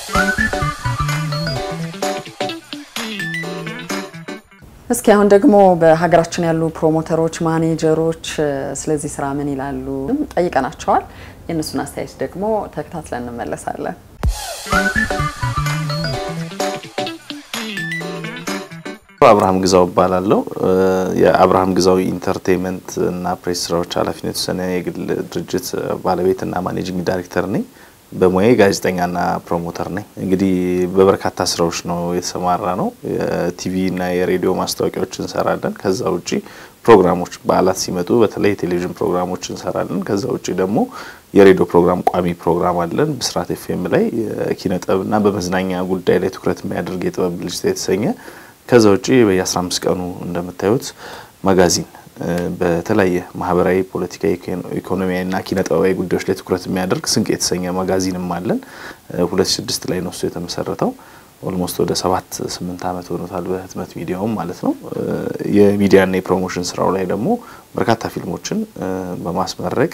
እስኪ አሁን ደግሞ በሀገራችን ያሉ ፕሮሞተሮች፣ ማኔጀሮች ስለዚህ ስራ ምን ይላሉ ጠይቀናቸዋል። የእነሱን አስተያየት ደግሞ ተከታትለን እንመለሳለን። አብርሃም ግዛው እባላለሁ። የአብርሃም ግዛው ኢንተርቴንመንት እና ፕሬስ ስራዎች ኃላፊነት የተወሰነ የግል ድርጅት ባለቤትና ማኔጂንግ ዳይሬክተር ነኝ። በሙያዬ ጋዜጠኛና ፕሮሞተር ነኝ። እንግዲህ በበርካታ ስራዎች ነው የተሰማራ ነው። የቲቪ እና የሬዲዮ ማስታወቂያዎች እንሰራለን። ከዛ ውጪ ፕሮግራሞች በዓላት ሲመጡ በተለይ የቴሌቪዥን ፕሮግራሞች እንሰራለን። ከዛ ውጪ ደግሞ የሬዲዮ ፕሮግራም ቋሚ ፕሮግራም አለን። ብስራት ኤፍኤም ላይ የኪነ ጥበብና በመዝናኛ ጉዳይ ላይ ትኩረት የሚያደርግ የጥበብ ብልጭታ የተሰኘ ከዛ ውጪ በየ15 ቀኑ እንደምታዩት ማጋዚን በተለያየ ማህበራዊ፣ ፖለቲካዊ፣ ኢኮኖሚያዊ እና ኪነ ጥበባዊ ጉዳዮች ላይ ትኩረት የሚያደርግ ስንቅ የተሰኘ ማጋዚንም አለን። 2006 ላይ ነው እሱ የተመሰረተው። ኦልሞስት ወደ ሰባት ስምንት ዓመት ሆኖታል በህትመት ሚዲያውም ማለት ነው። የሚዲያና የፕሮሞሽን ስራው ላይ ደግሞ በርካታ ፊልሞችን በማስመረቅ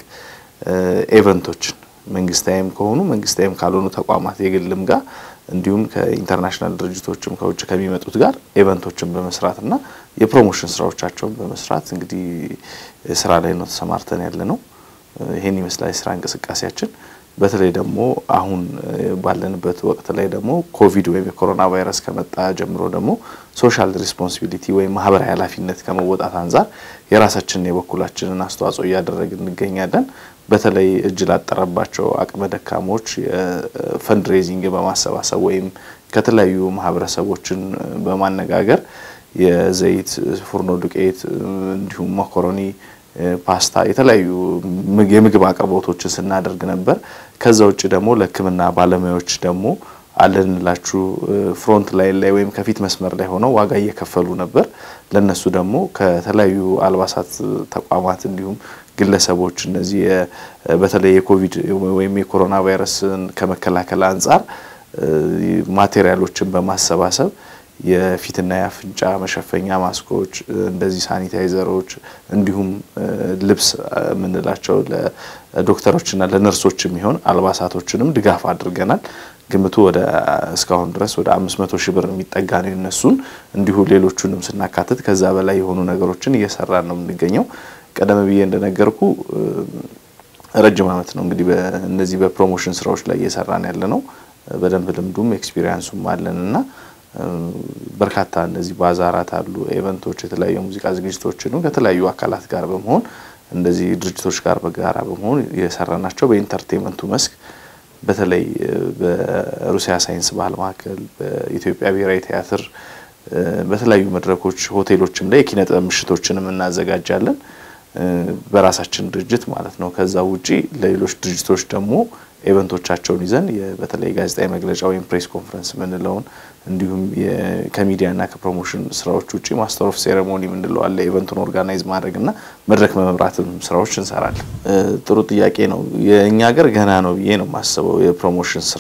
ኤቨንቶችን መንግስታዊም ከሆኑ መንግስታዊም ካልሆኑ ተቋማት የግልም ጋር እንዲሁም ከኢንተርናሽናል ድርጅቶችም ከውጭ ከሚመጡት ጋር ኤቨንቶችን በመስራት እና የፕሮሞሽን ስራዎቻቸውን በመስራት እንግዲህ ስራ ላይ ነው ተሰማርተን ያለ ነው። ይሄን ይመስላል የስራ እንቅስቃሴያችን። በተለይ ደግሞ አሁን ባለንበት ወቅት ላይ ደግሞ ኮቪድ ወይም የኮሮና ቫይረስ ከመጣ ጀምሮ ደግሞ ሶሻል ሪስፖንሲቢሊቲ ወይም ማህበራዊ ኃላፊነት ከመወጣት አንጻር የራሳችንን የበኩላችንን አስተዋጽኦ እያደረግን እንገኛለን። በተለይ እጅ ላጠረባቸው አቅመ ደካሞች የፈንድሬዚንግ በማሰባሰብ ወይም ከተለያዩ ማህበረሰቦችን በማነጋገር የዘይት፣ ፉርኖ ዱቄት እንዲሁም መኮሮኒ፣ ፓስታ የተለያዩ የምግብ አቅርቦቶችን ስናደርግ ነበር። ከዛ ውጭ ደግሞ ለሕክምና ባለሙያዎች ደግሞ አለንላችሁ ፍሮንት ላይን ላይ ወይም ከፊት መስመር ላይ ሆነው ዋጋ እየከፈሉ ነበር። ለነሱ ደግሞ ከተለያዩ አልባሳት ተቋማት እንዲሁም ግለሰቦች እነዚህ በተለይ የኮቪድ ወይም የኮሮና ቫይረስን ከመከላከል አንጻር ማቴሪያሎችን በማሰባሰብ የፊትና የአፍንጫ መሸፈኛ ማስኮች፣ እንደዚህ ሳኒታይዘሮች እንዲሁም ልብስ የምንላቸው ለዶክተሮችና ለነርሶች የሚሆን አልባሳቶችንም ድጋፍ አድርገናል። ግምቱ ወደ እስካሁን ድረስ ወደ አምስት መቶ ሺህ ብር የሚጠጋ ነው የነሱን እንዲሁ ሌሎቹንም ስናካትት ከዛ በላይ የሆኑ ነገሮችን እየሰራን ነው የምንገኘው። ቀደም ብዬ እንደነገርኩ ረጅም ዓመት ነው እንግዲህ እነዚህ በፕሮሞሽን ስራዎች ላይ እየሰራን ያለ ነው። በደንብ ልምዱም ኤክስፒሪየንሱም አለን እና በርካታ እነዚህ ባዛራት አሉ፣ ኤቨንቶች፣ የተለያዩ ሙዚቃ ዝግጅቶችንም ከተለያዩ አካላት ጋር በመሆን እንደዚህ ድርጅቶች ጋር በጋራ በመሆን የሰራናቸው በኢንተርቴንመንቱ መስክ በተለይ በሩሲያ ሳይንስ ባህል ማዕከል፣ በኢትዮጵያ ብሔራዊ ቲያትር፣ በተለያዩ መድረኮች ሆቴሎችም ላይ የኪነ ጥበብ ምሽቶችንም እናዘጋጃለን በራሳችን ድርጅት ማለት ነው። ከዛ ውጪ ለሌሎች ድርጅቶች ደግሞ ኤቨንቶቻቸውን ይዘን በተለይ ጋዜጣዊ መግለጫ ወይም ፕሬስ ኮንፈረንስ የምንለውን እንዲሁም ከሚዲያና ከፕሮሞሽን ስራዎች ውጪ ማስተር ኦፍ ሴሬሞኒ የምንለው አለ። ኤቨንቱን ኦርጋናይዝ ማድረግና መድረክ መምራትም ስራዎች እንሰራለን። ጥሩ ጥያቄ ነው። የእኛ ሀገር ገና ነው ብዬ ነው የማስበው የፕሮሞሽን ስራ።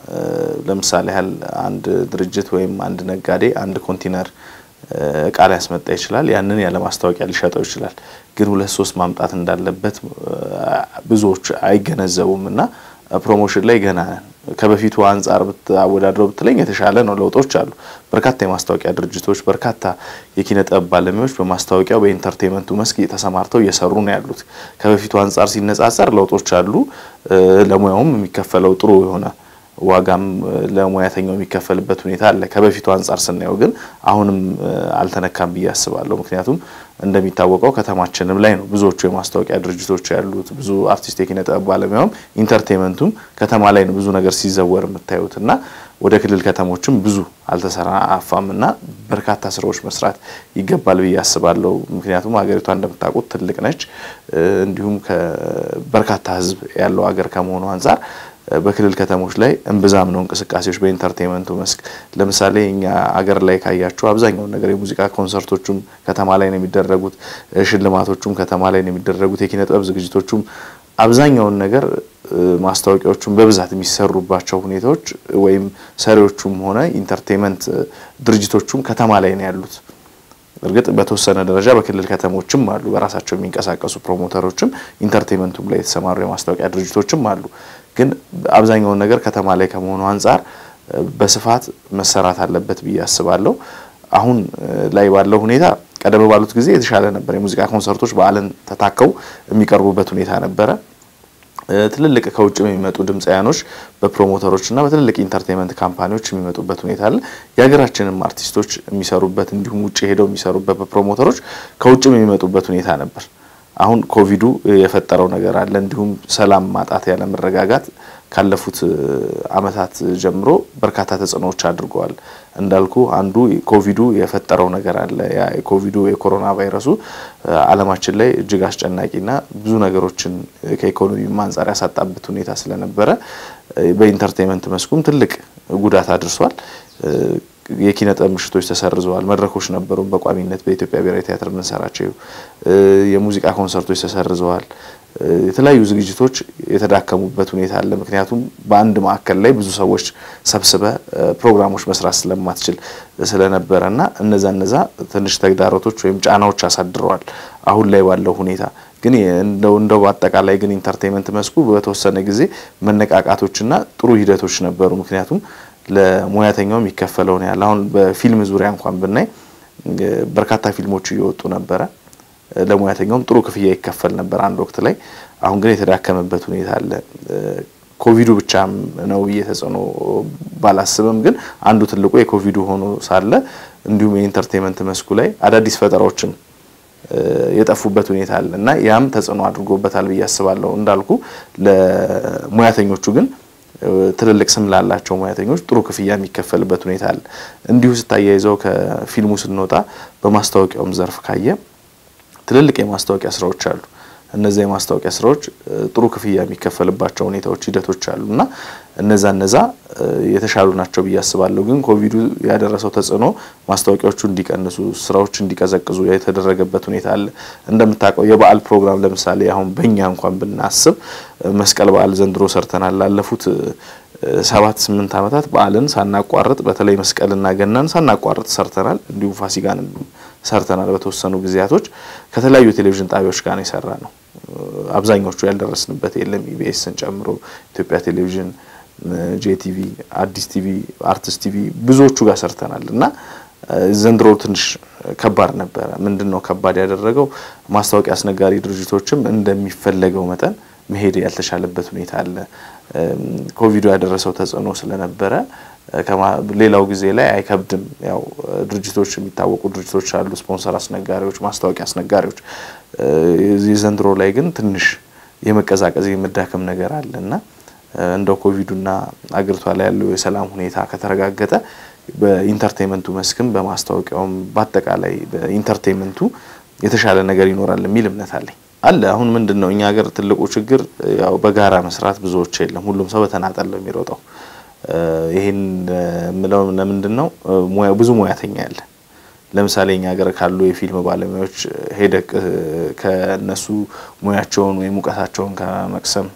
ለምሳሌ ያህል አንድ ድርጅት ወይም አንድ ነጋዴ አንድ ኮንቲነር እቃ ሊያስመጣ ይችላል። ያንን ያለ ማስታወቂያ ሊሸጠው ይችላል። ግን ሁለት ሶስት ማምጣት እንዳለበት ብዙዎች አይገነዘቡም እና ፕሮሞሽን ላይ ገና ከበፊቱ አንጻር አወዳድረው ብትለኝ የተሻለ ነው። ለውጦች አሉ። በርካታ የማስታወቂያ ድርጅቶች፣ በርካታ የኪነ ጥበብ ባለሙያዎች በማስታወቂያው በኢንተርቴንመንቱ መስክ ተሰማርተው እየሰሩ ነው ያሉት። ከበፊቱ አንጻር ሲነጻጸር ለውጦች አሉ። ለሙያውም የሚከፈለው ጥሩ የሆነ ዋጋም ለሙያተኛው የሚከፈልበት ሁኔታ አለ። ከበፊቱ አንጻር ስናየው ግን አሁንም አልተነካም ብዬ አስባለሁ። ምክንያቱም እንደሚታወቀው ከተማችንም ላይ ነው ብዙዎቹ የማስታወቂያ ድርጅቶች ያሉት። ብዙ አርቲስት የኪነ ጥበብ ባለሙያውም ኢንተርቴንመንቱም ከተማ ላይ ነው ብዙ ነገር ሲዘወር የምታዩት እና ወደ ክልል ከተሞችም ብዙ አልተሰራፋም እና በርካታ ስራዎች መስራት ይገባል ብዬ አስባለሁ። ምክንያቱም ሀገሪቷ እንደምታውቁት ትልቅ ነች። እንዲሁም በርካታ ሕዝብ ያለው ሀገር ከመሆኑ አንጻር በክልል ከተሞች ላይ እምብዛም ነው እንቅስቃሴዎች በኢንተርቴንመንቱ መስክ። ለምሳሌ እኛ አገር ላይ ካያችሁ አብዛኛውን ነገር የሙዚቃ ኮንሰርቶቹም ከተማ ላይ ነው የሚደረጉት፣ ሽልማቶቹም ከተማ ላይ ነው የሚደረጉት፣ የኪነ ጥበብ ዝግጅቶቹም አብዛኛውን ነገር ማስታወቂያዎቹም በብዛት የሚሰሩባቸው ሁኔታዎች ወይም ሰሪዎቹም ሆነ ኢንተርቴንመንት ድርጅቶቹም ከተማ ላይ ነው ያሉት። እርግጥ በተወሰነ ደረጃ በክልል ከተሞችም አሉ በራሳቸው የሚንቀሳቀሱ ፕሮሞተሮችም ኢንተርቴንመንቱም ላይ የተሰማሩ የማስታወቂያ ድርጅቶችም አሉ። ግን አብዛኛውን ነገር ከተማ ላይ ከመሆኑ አንጻር በስፋት መሰራት አለበት ብዬ አስባለሁ። አሁን ላይ ባለው ሁኔታ ቀደም ባሉት ጊዜ የተሻለ ነበር። የሙዚቃ ኮንሰርቶች በዓልን ተታከው የሚቀርቡበት ሁኔታ ነበረ። ትልልቅ ከውጭ የሚመጡ ድምፃያኖች በፕሮሞተሮች እና በትልልቅ ኢንተርቴንመንት ካምፓኒዎች የሚመጡበት ሁኔታ አለ። የሀገራችንም አርቲስቶች የሚሰሩበት እንዲሁም ውጭ ሄደው የሚሰሩበት በፕሮሞተሮች ከውጭም የሚመጡበት ሁኔታ ነበር። አሁን ኮቪዱ የፈጠረው ነገር አለ። እንዲሁም ሰላም ማጣት፣ ያለ መረጋጋት ካለፉት ዓመታት ጀምሮ በርካታ ተጽዕኖዎች አድርገዋል። እንዳልኩ አንዱ ኮቪዱ የፈጠረው ነገር አለ። ያ የኮቪዱ የኮሮና ቫይረሱ ዓለማችን ላይ እጅግ አስጨናቂና ብዙ ነገሮችን ከኢኮኖሚም አንጻር ያሳጣበት ሁኔታ ስለነበረ በኢንተርቴንመንት መስኩም ትልቅ ጉዳት አድርሷል። የኪነ ጥበብ ምሽቶች ተሰርዘዋል። መድረኮች ነበሩ በቋሚነት በኢትዮጵያ ብሔራዊ ቲያትር የምንሰራቸው የሙዚቃ ኮንሰርቶች ተሰርዘዋል። የተለያዩ ዝግጅቶች የተዳከሙበት ሁኔታ አለ። ምክንያቱም በአንድ ማዕከል ላይ ብዙ ሰዎች ሰብስበ ፕሮግራሞች መስራት ስለማትችል ስለነበረ እና እነዛ እነዛ ትንሽ ተግዳሮቶች ወይም ጫናዎች አሳድረዋል። አሁን ላይ ባለው ሁኔታ ግን እንደው እንደው በአጠቃላይ ግን ኢንተርቴንመንት መስኩ በተወሰነ ጊዜ መነቃቃቶችና ጥሩ ሂደቶች ነበሩ። ምክንያቱም ለሙያተኛው የሚከፈለውን ያህል አሁን በፊልም ዙሪያ እንኳን ብናይ በርካታ ፊልሞች እየወጡ ነበረ። ለሙያተኛውም ጥሩ ክፍያ ይከፈል ነበር አንድ ወቅት ላይ። አሁን ግን የተዳከመበት ሁኔታ አለ። ኮቪዱ ብቻም ነው ብዬ ተጽዕኖ ባላስብም፣ ግን አንዱ ትልቁ የኮቪዱ ሆኖ ሳለ እንዲሁም የኢንተርቴንመንት መስኩ ላይ አዳዲስ ፈጠራዎችም የጠፉበት ሁኔታ አለ እና ያም ተጽዕኖ አድርጎበታል ብዬ አስባለሁ። እንዳልኩ ለሙያተኞቹ ግን ትልልቅ ስም ላላቸው ሙያተኞች ጥሩ ክፍያ የሚከፈልበት ሁኔታ አለ። እንዲሁ ስታያይዘው ከፊልሙ ስንወጣ በማስታወቂያውም ዘርፍ ካየ ትልልቅ የማስታወቂያ ስራዎች አሉ። እነዚያ የማስታወቂያ ስራዎች ጥሩ ክፍያ የሚከፈልባቸው ሁኔታዎች፣ ሂደቶች አሉ እና እነዛ እነዛ የተሻሉ ናቸው ብዬ አስባለሁ። ግን ኮቪዱ ያደረሰው ተጽዕኖ ማስታወቂያዎቹ እንዲቀንሱ፣ ስራዎች እንዲቀዘቅዙ የተደረገበት ሁኔታ አለ። እንደምታውቀው የበዓል ፕሮግራም ለምሳሌ አሁን በእኛ እንኳን ብናስብ መስቀል በዓል ዘንድሮ ሰርተናል። ላለፉት ሰባት ስምንት ዓመታት በዓልን ሳናቋርጥ በተለይ መስቀልና ገናን ሳናቋርጥ ሰርተናል። እንዲሁም ፋሲካንም ሰርተናል። በተወሰኑ ጊዜያቶች ከተለያዩ ቴሌቪዥን ጣቢያዎች ጋር ነው የሰራ ነው። አብዛኞቹ ያልደረስንበት የለም። ኢቢኤስን ጨምሮ ኢትዮጵያ ቴሌቪዥን፣ ጄቲቪ፣ አዲስ ቲቪ፣ አርቲስት ቲቪ ብዙዎቹ ጋር ሰርተናል እና ዘንድሮ ትንሽ ከባድ ነበረ። ምንድን ነው ከባድ ያደረገው? ማስታወቂያ አስነጋሪ ድርጅቶችም እንደሚፈለገው መጠን መሄድ ያልተቻለበት ሁኔታ አለ። ኮቪዱ ያደረሰው ተጽዕኖ ስለነበረ ሌላው ጊዜ ላይ አይከብድም። ያው ድርጅቶች የሚታወቁ ድርጅቶች አሉ፣ ስፖንሰር አስነጋሪዎች፣ ማስታወቂያ አስነጋሪዎች። የዘንድሮ ላይ ግን ትንሽ የመቀዛቀዝ የመዳከም ነገር አለ እና እንደው ኮቪዱና አገሪቷ ላይ ያለው የሰላም ሁኔታ ከተረጋገጠ በኢንተርቴንመንቱ መስክም በማስታወቂያውም በአጠቃላይ በኢንተርቴንመንቱ የተሻለ ነገር ይኖራል የሚል እምነት አለኝ አለ። አሁን ምንድን ነው እኛ ሀገር ትልቁ ችግር ያው በጋራ መስራት ብዙዎች የለም። ሁሉም ሰው በተናጠል ነው የሚሮጠው። ይህን የምለው ለምንድን ነው ብዙ ሙያተኛ ያለ ለምሳሌ እኛ ሀገር ካሉ የፊልም ባለሙያዎች ሄደቅ ከነሱ ሙያቸውን ወይም እውቀታቸውን ከመቅሰም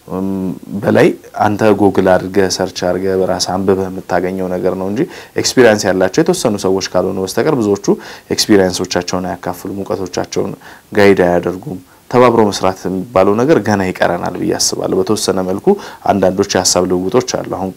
በላይ አንተ ጎግል አድርገህ ሰርች አድርገህ በራስህ አንብበህ የምታገኘው ነገር ነው እንጂ ኤክስፒሪየንስ ያላቸው የተወሰኑ ሰዎች ካልሆኑ በስተቀር ብዙዎቹ ኤክስፒሪየንሶቻቸውን አያካፍሉም፣ እውቀቶቻቸውን ጋይድ አያደርጉም። ተባብሮ መስራት የሚባለው ነገር ገና ይቀረናል ብዬ አስባለሁ። በተወሰነ መልኩ አንዳንዶች የሀሳብ ልውውጦች አሉ። አሁን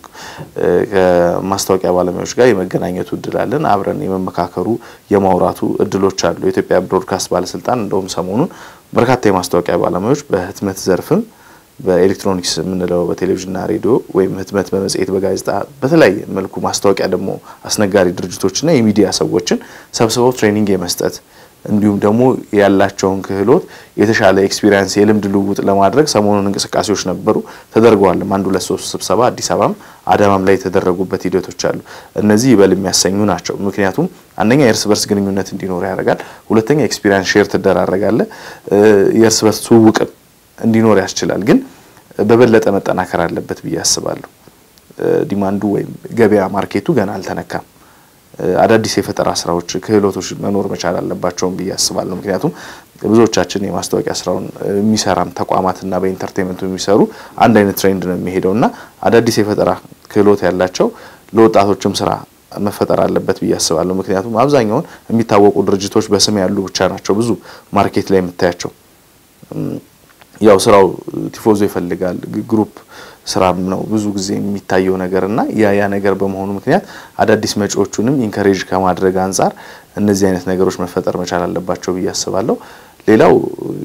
ከማስታወቂያ ባለሙያዎች ጋር የመገናኘቱ እድል አለን። አብረን የመመካከሩ የማውራቱ እድሎች አሉ። የኢትዮጵያ ብሮድካስት ባለስልጣን እንደውም ሰሞኑን በርካታ የማስታወቂያ ባለሙያዎች በህትመት ዘርፍም በኤሌክትሮኒክስ የምንለው በቴሌቪዥንና ሬዲዮ ወይም ህትመት፣ በመጽሔት፣ በጋዜጣ በተለያየ መልኩ ማስታወቂያ ደግሞ አስነጋሪ ድርጅቶችና የሚዲያ ሰዎችን ሰብስበው ትሬኒንግ የመስጠት እንዲሁም ደግሞ ያላቸውን ክህሎት የተሻለ ኤክስፒሪየንስ የልምድ ልውውጥ ለማድረግ ሰሞኑን እንቅስቃሴዎች ነበሩ፣ ተደርገዋልም። አንድ ሁለት ሶስት ስብሰባ አዲስ አበባም አዳማም ላይ የተደረጉበት ሂደቶች አሉ። እነዚህ ይበል የሚያሰኙ ናቸው። ምክንያቱም አንደኛ የእርስ በርስ ግንኙነት እንዲኖር ያደርጋል። ሁለተኛ ኤክስፒሪየንስ ሼር ትደራረጋለ። የእርስ በርስ ትውውቅም እንዲኖር ያስችላል። ግን በበለጠ መጠናከር አለበት ብዬ አስባለሁ። ዲማንዱ ወይም ገበያ ማርኬቱ ገና አልተነካም። አዳዲስ የፈጠራ ስራዎች፣ ክህሎቶች መኖር መቻል አለባቸውም ብዬ አስባለሁ። ምክንያቱም ብዙዎቻችን የማስታወቂያ ስራውን የሚሰራም ተቋማትና በኢንተርቴንመንቱ የሚሰሩ አንድ አይነት ትሬንድ ነው የሚሄደው እና አዳዲስ የፈጠራ ክህሎት ያላቸው ለወጣቶችም ስራ መፈጠር አለበት ብዬ አስባለሁ። ምክንያቱም አብዛኛውን የሚታወቁ ድርጅቶች በስም ያሉ ብቻ ናቸው ብዙ ማርኬት ላይ የምታያቸው ያው ስራው ቲፎዞ ይፈልጋል፣ ግሩፕ ስራም ነው ብዙ ጊዜ የሚታየው ነገር እና ያ ያ ነገር በመሆኑ ምክንያት አዳዲስ መጪዎቹንም ኢንከሬጅ ከማድረግ አንጻር እነዚህ አይነት ነገሮች መፈጠር መቻል አለባቸው ብዬ አስባለሁ። ሌላው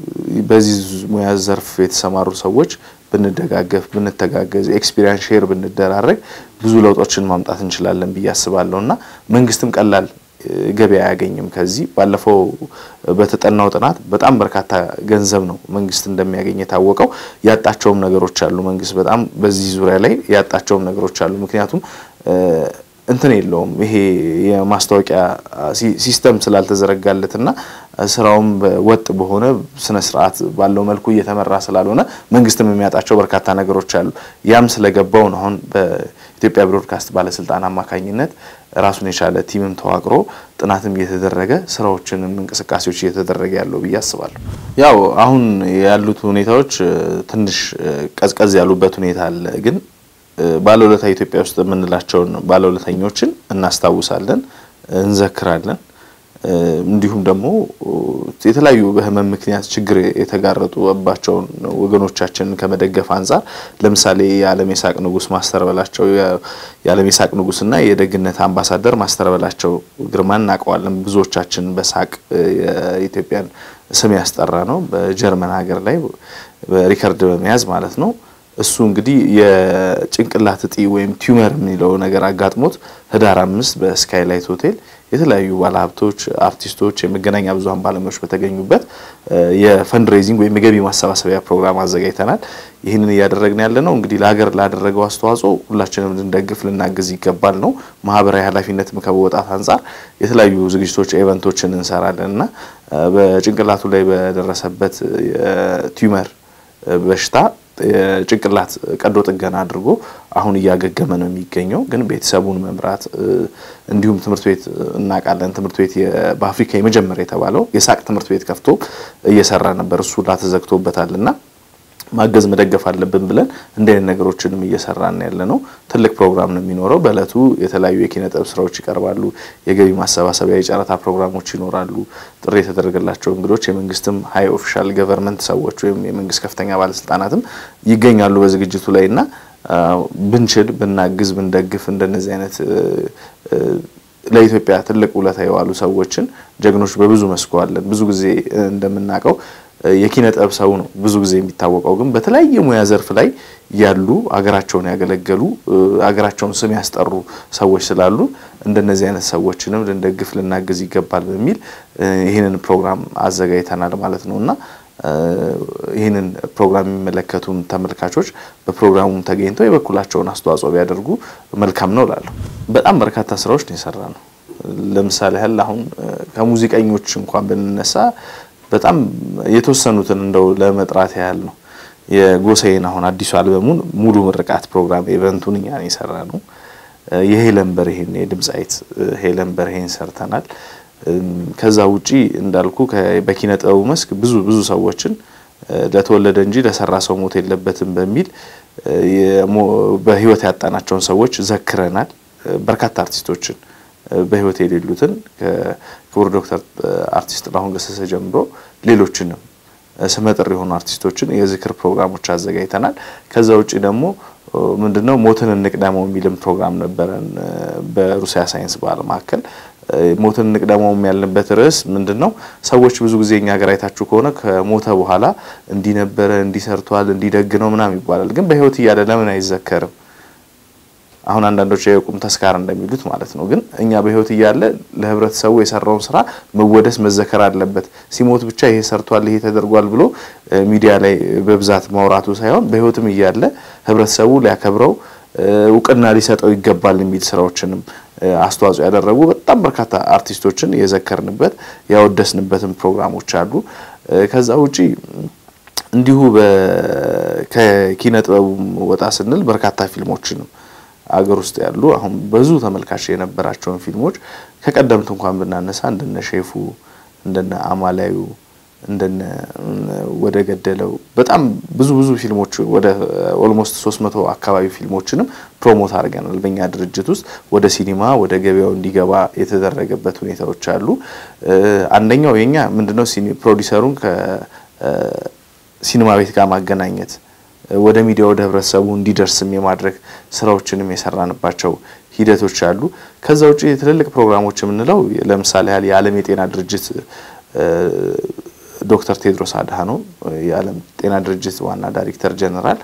በዚህ ሙያ ዘርፍ የተሰማሩ ሰዎች ብንደጋገፍ፣ ብንተጋገዝ፣ ኤክስፒሪያንስ ሼር ብንደራረግ ብዙ ለውጦችን ማምጣት እንችላለን ብዬ አስባለሁ እና መንግስትም ቀላል ገበያ አያገኝም። ከዚህ ባለፈው በተጠናው ጥናት በጣም በርካታ ገንዘብ ነው መንግስት እንደሚያገኝ የታወቀው። ያጣቸውም ነገሮች አሉ። መንግስት በጣም በዚህ ዙሪያ ላይ ያጣቸውም ነገሮች አሉ። ምክንያቱም እንትን የለውም ይሄ የማስታወቂያ ሲስተም ስላልተዘረጋለትና ስራውም ወጥ በሆነ ስነ ስርዓት ባለው መልኩ እየተመራ ስላልሆነ መንግስትም የሚያጣቸው በርካታ ነገሮች አሉ። ያም ስለገባው ነው አሁን በኢትዮጵያ ብሮድካስት ባለስልጣን አማካኝነት ራሱን የቻለ ቲምም ተዋቅሮ ጥናትም እየተደረገ ስራዎችንም እንቅስቃሴዎች እየተደረገ ያለው ብዬ አስባለሁ። ያው አሁን ያሉት ሁኔታዎች ትንሽ ቀዝቀዝ ያሉበት ሁኔታ አለ ግን ባለውለታ ኢትዮጵያ ውስጥ የምንላቸውን ባለውለተኞችን እናስታውሳለን፣ እንዘክራለን። እንዲሁም ደግሞ የተለያዩ በህመም ምክንያት ችግር የተጋረጡባቸውን ወገኖቻችንን ከመደገፍ አንጻር ለምሳሌ የዓለም የሳቅ ንጉስ ማስተር በላቸው የዓለም የሳቅ ንጉስና የደግነት አምባሳደር ማስተር በላቸው ግርማን እናውቀዋለን። ብዙዎቻችን በሳቅ የኢትዮጵያን ስም ያስጠራ ነው። በጀርመን ሀገር ላይ ሪከርድ በመያዝ ማለት ነው። እሱ እንግዲህ የጭንቅላት እጢ ወይም ቲዩመር የሚለው ነገር አጋጥሞት ህዳር አምስት በስካይላይት ሆቴል የተለያዩ ባለሀብቶች፣ አርቲስቶች፣ የመገናኛ ብዙኃን ባለሙያዎች በተገኙበት የፈንድሬዚንግ ወይም የገቢ ማሰባሰቢያ ፕሮግራም አዘጋጅተናል። ይህንን እያደረግን ያለ ነው እንግዲህ ለሀገር ላደረገው አስተዋጽኦ ሁላችንም ልንደግፍ ልናግዝ ይገባል ነው። ማህበራዊ ኃላፊነትም ከመወጣት አንጻር የተለያዩ ዝግጅቶች፣ ኢቨንቶችን እንሰራለን እና በጭንቅላቱ ላይ በደረሰበት ቲዩመር በሽታ የጭንቅላት ቀዶ ጥገና አድርጎ አሁን እያገገመ ነው የሚገኘው። ግን ቤተሰቡን መምራት እንዲሁም ትምህርት ቤት እናውቃለን። ትምህርት ቤት በአፍሪካ የመጀመሪያ የተባለው የሳቅ ትምህርት ቤት ከፍቶ እየሰራ ነበር። እሱ ላ ተዘግቶበታል እና ማገዝ መደገፍ አለብን ብለን እንዲህ አይነት ነገሮችንም እየሰራን ያለ ነው። ትልቅ ፕሮግራም ነው የሚኖረው። በእለቱ የተለያዩ የኪነ ጥበብ ስራዎች ይቀርባሉ። የገቢ ማሰባሰቢያ የጨረታ ፕሮግራሞች ይኖራሉ። ጥሪ የተደረገላቸው እንግዶች የመንግስትም ሀይ ኦፊሻል ገቨርንመንት ሰዎች ወይም የመንግስት ከፍተኛ ባለስልጣናትም ይገኛሉ በዝግጅቱ ላይ እና ብንችል ብናግዝ ብንደግፍ እንደነዚህ አይነት ለኢትዮጵያ ትልቅ ውለታ የዋሉ ሰዎችን ጀግኖች በብዙ መስኩ አለን። ብዙ ጊዜ እንደምናውቀው የኪነ ጥበብ ሰው ነው ብዙ ጊዜ የሚታወቀው። ግን በተለያየ ሙያ ዘርፍ ላይ ያሉ አገራቸውን ያገለገሉ አገራቸውን ስም ያስጠሩ ሰዎች ስላሉ እንደነዚህ አይነት ሰዎችንም ልንደግፍ ልናግዝ ይገባል በሚል ይህንን ፕሮግራም አዘጋጅተናል ማለት ነው እና ይህንን ፕሮግራም የሚመለከቱን ተመልካቾች በፕሮግራሙም ተገኝተው የበኩላቸውን አስተዋጽኦ ቢያደርጉ መልካም ነው እላለሁ። በጣም በርካታ ስራዎች ነው የሰራ ነው። ለምሳሌ ያህል አሁን ከሙዚቀኞች እንኳን ብንነሳ በጣም የተወሰኑትን እንደው ለመጥራት ያህል ነው። የጎሳዬን አሁን አዲሱ አልበሙን ሙሉ ምርቃት ፕሮግራም ኢቨንቱን እኛ ነው የሰራ ነው። የሄለን በርሄን የድምፃዊት ሄለን በርሄን ሰርተናል። ከዛ ውጪ እንዳልኩ በኪነ ጥበቡ መስክ ብዙ ብዙ ሰዎችን ለተወለደ እንጂ ለሰራ ሰው ሞት የለበትም በሚል በህይወት ያጣናቸውን ሰዎች ዘክረናል። በርካታ አርቲስቶችን በህይወት የሌሉትን ከክቡር ዶክተር አርቲስት ጥላሁን ገሰሰ ጀምሮ ሌሎችንም ስመጥር የሆኑ አርቲስቶችን የዝክር ፕሮግራሞች አዘጋጅተናል። ከዛ ውጭ ደግሞ ምንድነው ሞትን እንቅደመው የሚልም ፕሮግራም ነበረን በሩሲያ ሳይንስ ባህል ማዕከል። ሞትን እንቅደመው ያልንበት ርዕስ ምንድነው? ሰዎች ብዙ ጊዜ እኛ ሀገር አይታችሁ ከሆነ ከሞተ በኋላ እንዲህ ነበረ፣ እንዲህ ሰርቷል፣ እንዲደግ ነው ምናምን ይባላል። ግን በህይወት እያለ ለምን አይዘከርም? አሁን አንዳንዶች የቁም ተስካር እንደሚሉት ማለት ነው። ግን እኛ በህይወት እያለ ለህብረተሰቡ የሰራውን ስራ መወደስ መዘከር አለበት። ሲሞት ብቻ ይሄ ሰርቷል፣ ይሄ ተደርጓል ብሎ ሚዲያ ላይ በብዛት ማውራቱ ሳይሆን በህይወትም እያለ ህብረተሰቡ ሊያከብረው እውቅና ሊሰጠው ይገባል የሚል ስራዎችንም አስተዋጽኦ ያደረጉ በጣም በርካታ አርቲስቶችን የዘከርንበት ያወደስንበትን ፕሮግራሞች አሉ። ከዛ ውጪ እንዲሁ ከኪነ ጥበቡ ወጣ ስንል በርካታ ፊልሞችንም አገር ውስጥ ያሉ አሁን ብዙ ተመልካች የነበራቸውን ፊልሞች ከቀደምት እንኳን ብናነሳ እንደነ ሼፉ እንደነ አማላዩ እንደነ ወደ ገደለው በጣም ብዙ ብዙ ፊልሞች ወደ ኦልሞስት 300 አካባቢ ፊልሞችንም ፕሮሞት አድርገናል። በእኛ ድርጅት ውስጥ ወደ ሲኒማ ወደ ገበያው እንዲገባ የተደረገበት ሁኔታዎች አሉ። አንደኛው የኛ ምንድነው ፕሮዲሰሩን ከሲኒማ ቤት ጋር ማገናኘት ወደ ሚዲያ ወደ ህብረተሰቡ እንዲደርስም የማድረግ ስራዎችንም የሰራንባቸው ሂደቶች አሉ። ከዛ ውጭ ትልልቅ ፕሮግራሞች የምንለው ለምሳሌ ያህል የዓለም የጤና ድርጅት ዶክተር ቴድሮስ አድሃኖም የዓለም ጤና ድርጅት ዋና ዳይሬክተር ጀነራል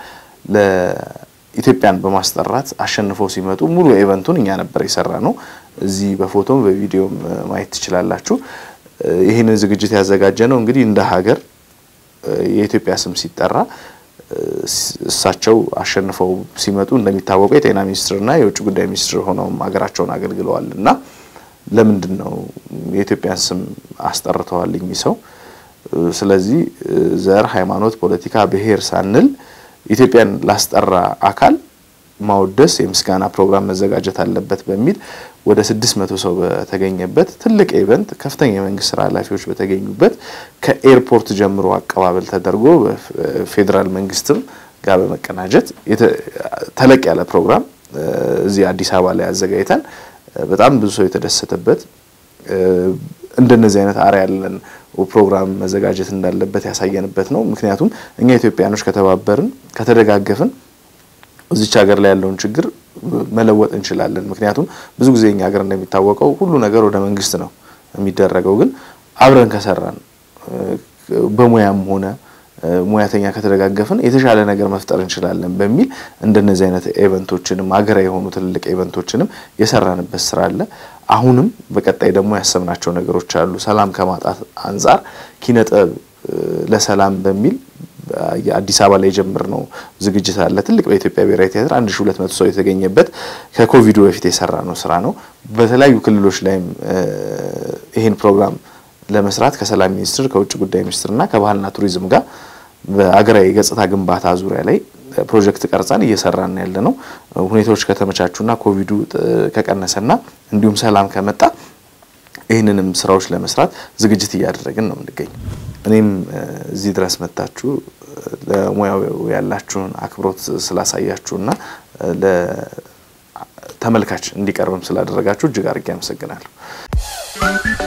ለኢትዮጵያን በማስጠራት አሸንፈው ሲመጡ ሙሉ ኢቨንቱን እኛ ነበር የሰራ ነው። እዚህ በፎቶም በቪዲዮም ማየት ትችላላችሁ። ይህንን ዝግጅት ያዘጋጀ ነው እንግዲህ እንደ ሀገር የኢትዮጵያ ስም ሲጠራ እሳቸው አሸንፈው ሲመጡ እንደሚታወቀው የጤና ሚኒስትርና የውጭ ጉዳይ ሚኒስትር ሆነውም ሀገራቸውን አገልግለዋል እና ለምንድን ነው የኢትዮጵያን ስም አስጠርተዋል እኚህ ሰው? ስለዚህ ዘር፣ ሃይማኖት፣ ፖለቲካ፣ ብሔር ሳንል ኢትዮጵያን ላስጠራ አካል ማወደስ የምስጋና ፕሮግራም መዘጋጀት አለበት በሚል ወደ ስድስት መቶ ሰው በተገኘበት ትልቅ ኢቨንት ከፍተኛ የመንግስት ስራ ኃላፊዎች በተገኙበት ከኤርፖርት ጀምሮ አቀባበል ተደርጎ በፌዴራል መንግስትም ጋር በመቀናጀት ተለቅ ያለ ፕሮግራም እዚህ አዲስ አበባ ላይ አዘጋጅተን በጣም ብዙ ሰው የተደሰተበት እንደነዚህ አይነት አርአያ ያለን ፕሮግራም መዘጋጀት እንዳለበት ያሳየንበት ነው። ምክንያቱም እኛ ኢትዮጵያኖች ከተባበርን ከተደጋገፍን እዚች ሀገር ላይ ያለውን ችግር መለወጥ እንችላለን። ምክንያቱም ብዙ ጊዜ እኛ ሀገር እንደሚታወቀው ሁሉ ነገር ወደ መንግስት ነው የሚደረገው። ግን አብረን ከሰራን በሙያም ሆነ ሙያተኛ ከተደጋገፍን የተሻለ ነገር መፍጠር እንችላለን በሚል እንደነዚህ አይነት ኢቨንቶችንም ሀገራዊ የሆኑ ትልልቅ ኢቨንቶችንም የሰራንበት ስራ አለ። አሁንም በቀጣይ ደግሞ ያሰብናቸው ነገሮች አሉ። ሰላም ከማጣት አንጻር ኪነጥበብ ለሰላም በሚል የአዲስ አበባ ላይ የጀመርነው ዝግጅት አለ። ትልቅ በኢትዮጵያ ብሔራዊ ቲያትር 1200 ሰው የተገኘበት ከኮቪዱ በፊት የሰራ ነው ስራ ነው። በተለያዩ ክልሎች ላይም ይህን ፕሮግራም ለመስራት ከሰላም ሚኒስቴር ከውጭ ጉዳይ ሚኒስትርና ከባህልና ቱሪዝም ጋር በአገራዊ ገጽታ ግንባታ ዙሪያ ላይ ፕሮጀክት ቀርጸን እየሰራን ያለ ነው። ሁኔታዎች ከተመቻቹና ኮቪዱ ከቀነሰና እንዲሁም ሰላም ከመጣ ይህንንንም ስራዎች ለመስራት ዝግጅት እያደረግን ነው የምንገኝ። እኔም እዚህ ድረስ መጥታችሁ ለሙያው ያላችሁን አክብሮት ስላሳያችሁና ለተመልካች እንዲቀርብም ስላደረጋችሁ እጅግ አድርጌ አመሰግናለሁ።